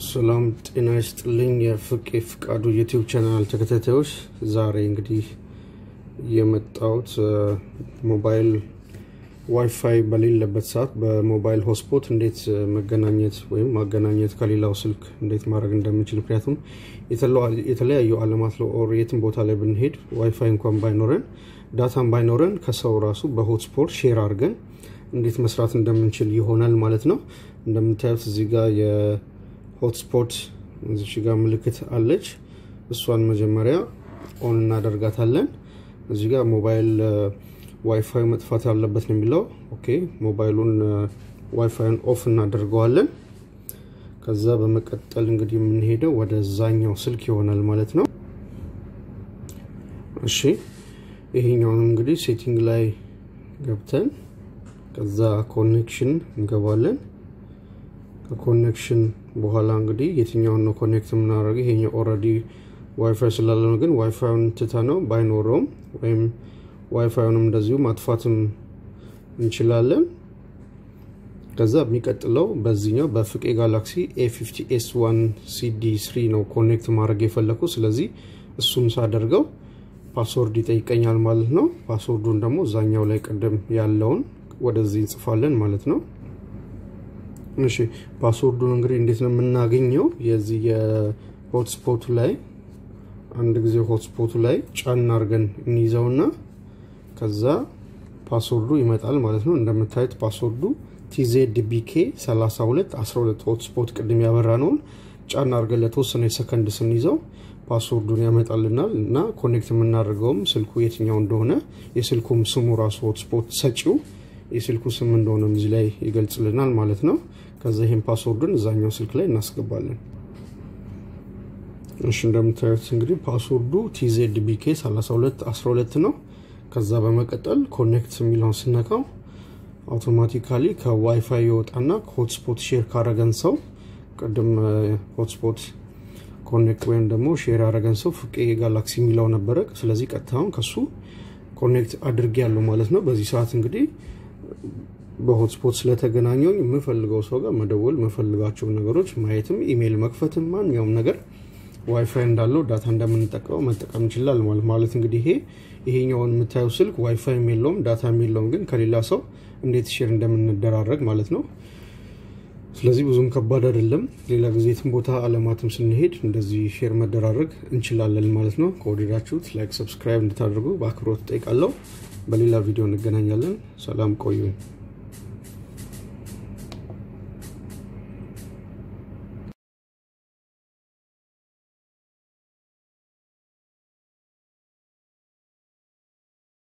ሰላም ጤና ይስጥልኝ። የፍቄ ፍቃዱ ዩቲዩብ ቻናል ተከታታዮች፣ ዛሬ እንግዲህ የመጣሁት ሞባይል ዋይፋይ በሌለበት ሰዓት በሞባይል ሆስፖት እንዴት መገናኘት ወይም ማገናኘት ከሌላው ስልክ እንዴት ማድረግ እንደምንችል ምክንያቱም የተለያዩ አለማት ኦር የትም ቦታ ላይ ብንሄድ ዋይፋይ እንኳን ባይኖረን ዳታም ባይኖረን ከሰው ራሱ በሆትስፖት ሼር አድርገን እንዴት መስራት እንደምንችል ይሆናል ማለት ነው። እንደምታዩት እዚህ ጋር የሆትስፖት እዚህ ጋር ምልክት አለች። እሷን መጀመሪያ ኦን እናደርጋታለን። እዚህ ጋር ሞባይል ዋይፋይ መጥፋት ያለበት ነው የሚለው። ኦኬ ሞባይሉን ዋይፋይን ኦፍ እናደርገዋለን። ከዛ በመቀጠል እንግዲህ የምንሄደው ወደ ዛኛው ስልክ ይሆናል ማለት ነው። እሺ ይሄኛውንም እንግዲህ ሴቲንግ ላይ ገብተን ከዛ ኮኔክሽን እንገባለን። ከኮኔክሽን በኋላ እንግዲህ የትኛውን ነው ኮኔክት የምናደርገው? ይሄኛው ኦልሬዲ ዋይፋይ ስላለ ነው። ግን ዋይፋዩን ትተ ነው ባይኖረውም ወይም ዋይፋዩንም እንደዚሁ ማጥፋትም እንችላለን። ከዛ የሚቀጥለው በዚህኛው በፍቄ ጋላክሲ ኤ50 ኤስ ዋን ሲዲ ስሪ ነው ኮኔክት ማድረግ የፈለኩ። ስለዚህ እሱም ሳደርገው ፓስወርድ ይጠይቀኛል ማለት ነው። ፓስወርዱን ደግሞ እዛኛው ላይ ቅድም ያለውን ወደዚህ እንጽፋለን ማለት ነው። እሺ ፓስወርዱን እንግዲህ እንዴት ነው የምናገኘው? የዚህ የሆትስፖቱ ላይ አንድ ጊዜ ሆትስፖቱ ላይ ጫን አድርገን እንይዘውና ከዛ ፓስወርዱ ይመጣል ማለት ነው። እንደምታዩት ፓስወርዱ ቲዜድ ቢኬ 32 12 ሆትስፖት ቅድም ያበራ ነውን ጫን አድርገን ለተወሰነ ሰከንድ ስንይዘው ፓስወርዱን ያመጣልናል እና ኮኔክት የምናደርገውም ስልኩ የትኛው እንደሆነ የስልኩም ስሙ ራሱ ሆትስፖት ሰጪው የስልኩ ስም እንደሆነ እዚህ ላይ ይገልጽልናል ማለት ነው። ከዛ ይህን ፓስወርዱን እዛኛው ስልክ ላይ እናስገባለን። እሺ እንደምታዩት እንግዲህ ፓስወርዱ ቲዜድ ቢኬ 32 12 ነው። ከዛ በመቀጠል ኮኔክት የሚለውን ስነካው አውቶማቲካሊ ከዋይፋይ ይወጣና ከሆትስፖት ሼር ካረገን ሰው ቅድም ሆትስፖት ኮኔክት ወይም ደግሞ ሼር ያደረገን ሰው ፍቄ ጋላክሲ የሚለው ነበረ። ስለዚህ ቀጥታውን ከሱ ኮኔክት አድርጌ ያለው ማለት ነው። በዚህ ሰዓት እንግዲህ በሆትስፖት ስለተገናኘውኝ የምፈልገው ሰው ጋር መደወል የምፈልጋቸውን ነገሮች ማየትም ኢሜይል መክፈትም ማንኛውም ነገር ዋይፋይ እንዳለው ዳታ እንደምንጠቀመው መጠቀም እንችላል ማለት እንግዲህ ይሄ ይሄኛውን የምታየው ስልክ ዋይፋይ የለውም ዳታ የለውም፣ ግን ከሌላ ሰው እንዴት ሼር እንደምንደራረግ ማለት ነው። ስለዚህ ብዙም ከባድ አይደለም። ሌላ ጊዜ የትም ቦታ አለማትም ስንሄድ እንደዚህ ሼር መደራረግ እንችላለን ማለት ነው። ከወደዳችሁት ላይክ፣ ሰብስክራይብ እንድታደርጉ በአክብሮት ጠይቃለሁ። በሌላ ቪዲዮ እንገናኛለን። ሰላም ቆዩኝ።